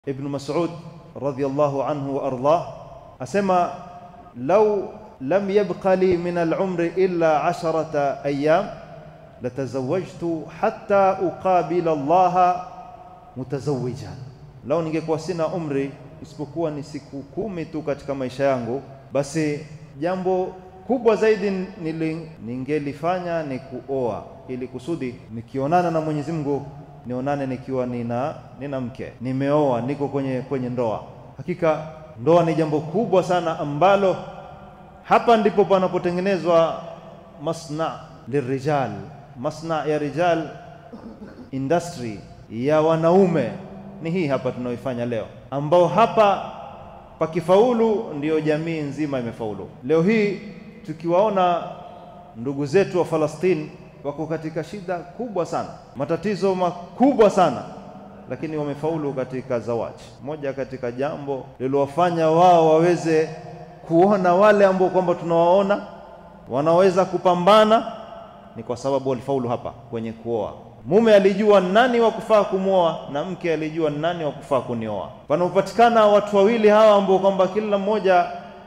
Ibn Mas'ud radhiyallahu anhu wa ardah asema lau lam yabqa li min al-umri illa asharata ayyam latazawajtu hatta uqabila Allah mutazawwijan, lau ningekuwa sina umri isipokuwa ni siku kumi tu katika maisha yangu, basi jambo kubwa zaidi nili ningelifanya ni kuoa, ili kusudi nikionana na Mwenyezi Mungu nionane nikiwa nina nina mke, nimeoa, niko kwenye kwenye ndoa. Hakika ndoa ni jambo kubwa sana ambalo hapa ndipo panapotengenezwa masna lirijal, masna ya rijal, industry ya wanaume ni hii hapa tunaoifanya leo, ambao hapa pakifaulu ndiyo jamii nzima imefaulu. Leo hii tukiwaona ndugu zetu wa Falastini wako katika shida kubwa sana, matatizo makubwa sana, lakini wamefaulu katika zawaji. Moja katika jambo lilowafanya wao waweze kuona wale ambao kwamba tunawaona wanaweza kupambana ni kwa sababu walifaulu hapa kwenye kuoa. Mume alijua nani wa kufaa kumwoa na mke alijua nani wa kufaa kunioa. Panapopatikana watu wawili hawa ambao kwamba kila mmoja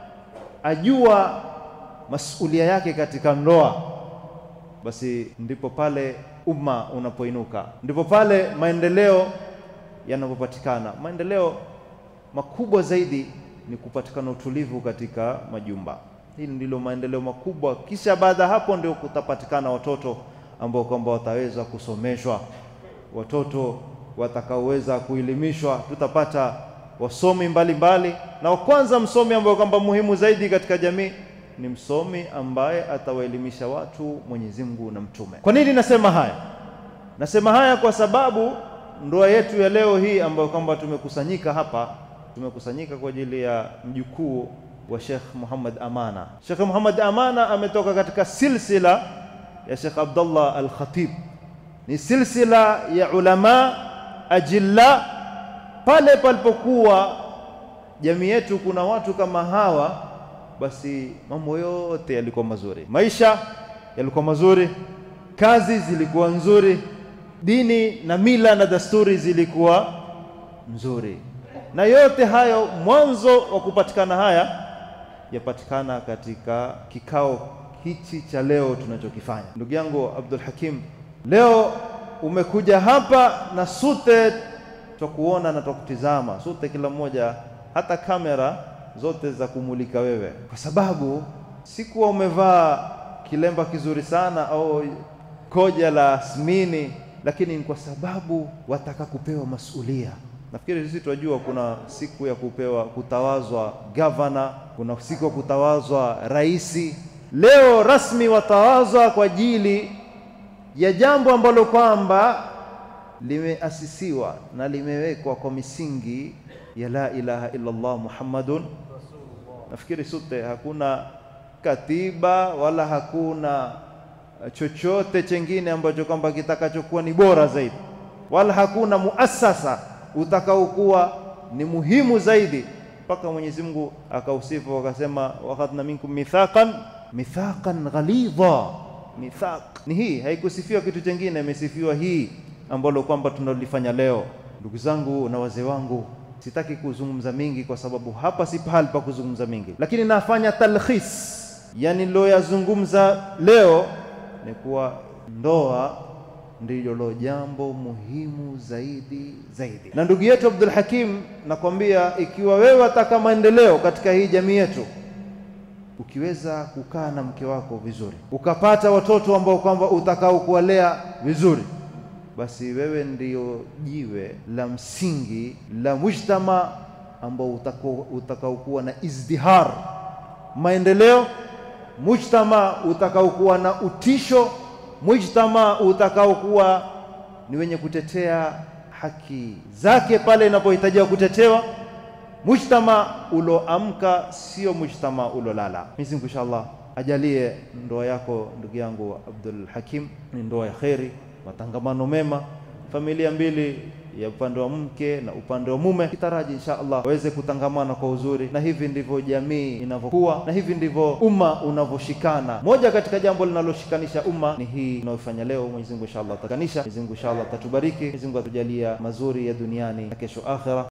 ajua masulia yake katika ndoa, basi ndipo pale umma unapoinuka, ndipo pale maendeleo yanapopatikana. Maendeleo makubwa zaidi ni kupatikana utulivu katika majumba. Hili ndilo maendeleo makubwa, kisha baada ya hapo ndio kutapatikana watoto ambao kwamba wataweza kusomeshwa, watoto watakaoweza kuelimishwa. Tutapata wasomi mbalimbali mbali. Na wa kwanza msomi ambaye kwamba muhimu zaidi katika jamii ni msomi ambaye atawaelimisha watu Mwenyezi Mungu na Mtume. Kwa nini nasema haya? Nasema haya kwa sababu ndoa yetu ya leo hii ambayo kwamba tumekusanyika hapa, tumekusanyika kwa ajili ya mjukuu wa Sheikh Muhammad Amana. Sheikh Muhammad Amana ametoka katika silsila ya Sheikh Abdullah Al-Khatib, ni silsila ya ulama ajilla. Pale palipokuwa jamii yetu kuna watu kama hawa, basi mambo yote yalikuwa mazuri, maisha yalikuwa mazuri, kazi zilikuwa nzuri, dini na mila na dasturi zilikuwa nzuri, na yote hayo mwanzo wa kupatikana haya yapatikana katika kikao hichi cha leo tunachokifanya. Ndugu yangu Abdul Hakim, leo umekuja hapa na sute twakuona na twakutizama sute, kila mmoja hata kamera zote za kumulika wewe, kwa sababu sikuwa umevaa kilemba kizuri sana au koja la asmini, lakini ni kwa sababu wataka kupewa masulia. Nafikiri sisi tunajua kuna siku ya kupewa kutawazwa gavana, kuna siku ya kutawazwa raisi. Leo rasmi watawazwa kwa ajili ya jambo ambalo kwamba limeasisiwa na limewekwa kwa misingi ya la ilaha illa Allah Muhammadun. Nafikiri sote hakuna katiba wala hakuna chochote chengine ambacho kwamba kitakachokuwa ni bora zaidi, wala hakuna muasasa utakaokuwa ni muhimu zaidi, mpaka Mwenyezi Mungu akausifu akasema, wakhadna minkum mithaqan mithaqan ghalidha. Mithaq ni hii, haikusifiwa kitu chengine, imesifiwa hii ambalo kwamba tunalifanya leo. Ndugu zangu na wazee wangu, sitaki kuzungumza mingi kwa sababu hapa si pahali pa kuzungumza mingi, lakini nafanya talkhis, yani niloyazungumza leo ni kuwa ndoa ndilo jambo muhimu zaidi zaidi. Na ndugu yetu Abdul Hakim, nakwambia ikiwa wewe wataka maendeleo katika hii jamii yetu, ukiweza kukaa na mke wako vizuri, ukapata watoto ambao kwamba utakao kuwalea vizuri, basi wewe ndio jiwe la msingi la mujtama ambao utakaokuwa na izdihar, maendeleo, mujtama utakaokuwa na utisho mujtama utakaokuwa ni wenye kutetea haki zake pale inapohitajiwa kutetewa, mujtama uloamka, sio mujtama ulolala. Mwenyezi Mungu inshallah ajalie ndoa yako ndugu yangu Abdul Hakim ni ndoa ya kheri, matangamano mema, familia mbili ya upande wa mke na upande wa mume, kitaraji insha Allah waweze kutangamana kwa uzuri, na hivi ndivyo jamii inavyokuwa, na hivi ndivyo umma unavyoshikana. Moja katika jambo linaloshikanisha umma ni hii tunayofanya leo. Mwenyezi Mungu insha Allah atakanisha. Mwenyezi Mungu insha Allah atatubariki. Mwenyezi Mungu atujalia mazuri ya duniani na kesho akhera.